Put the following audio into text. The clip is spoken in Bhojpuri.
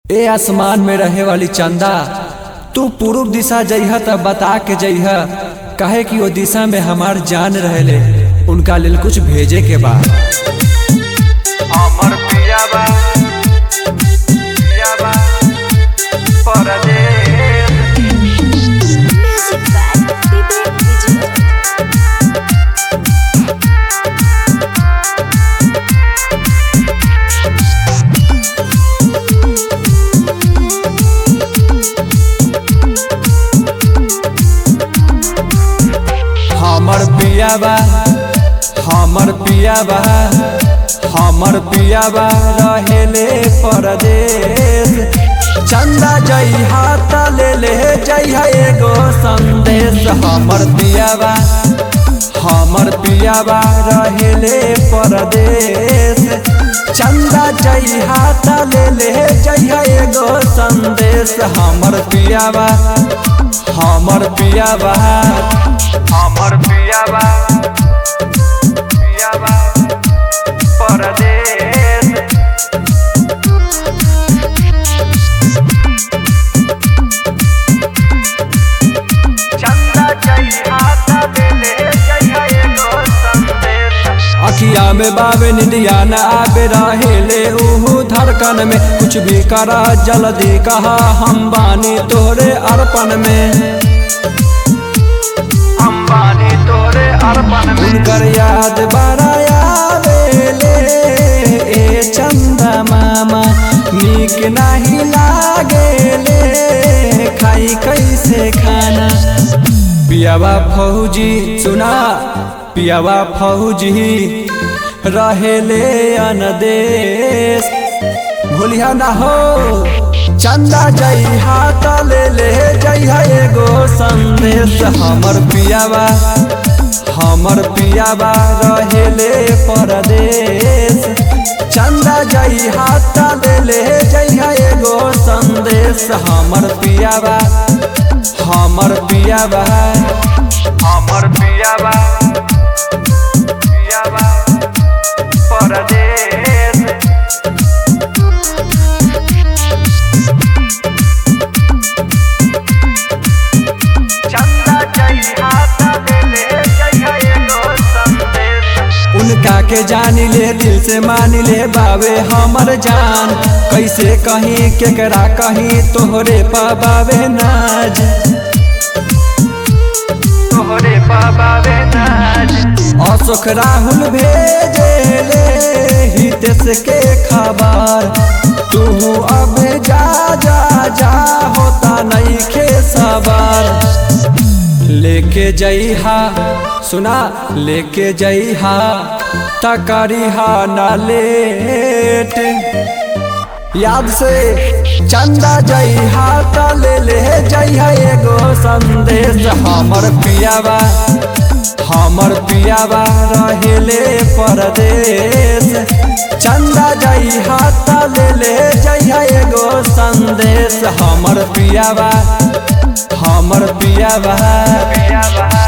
ए आसमान में रहे वाली चंदा तू पूर्व दिशा जइह त बता के जइह काहे कि ओ दिशा में हमार जान रहेले उनका लेल कुछ भेजे के बा अमर पिया बा पिया बा परदेश Music by Vivek Vijay. हमर पिया बा हमर पिया बा हमर पिया बा रहेले परदेश चंदा जइहा त ले ले जइहा एगो संदेश हमर पिया बा हमर पिया बा रहेले परदेश चंदा जइहा त ले ले जइहा एगो संदेश हमर पिया बा हमर पिया बा अमर पिया बा पिया बा परदेश चंदा जइहा त ले जइहा एगो संदेश अखिया में बाबे निंदिया न आबे रहेले उहू धड़कन में कुछ भी करा जल्दी कहा हम बानी तोरे अर्पण में अंबानी तोरे अर्पण में उनकर याद बड़ा आवेले ए चंदा मामा नीक नहीं लागेले खाई कैसे खाना पियावा फौजी सुना पियावा फौजी रहेले अनदेश भूलिया ना हो चंदा जइहा त ले ले जइहा एगो संदेश हमर पियावा हमर पियावा रहेले परदेश चंदा जइहा त ले ले जइहा एगो संदेश हमर पियावा हमर पियावा अमर पिया बा पिया बा परदेश चंदा जइहा त ले जइहा एगो संदेश उनका के जानी ले दिल से मान ले बावे हमर जान कैसे कहीं केकरा कहीं तोहरे पाबावे नाज तोहरे बाबा वे नाज अशोक राहुल भेजे ले हितेश के खबर तू अब जा जा जा होता नहीं खे सबर लेके जइहा सुना लेके जइहा तकरिहा ना लेट याद से चंदा जइहा त ले ले जइहा एगो संदेश हमर पियावा हमर पियावा रहेले परदेश चंदा जइहा त ले ले जइहा एगो संदेश हमर पियावा हमर पियावा पिया बा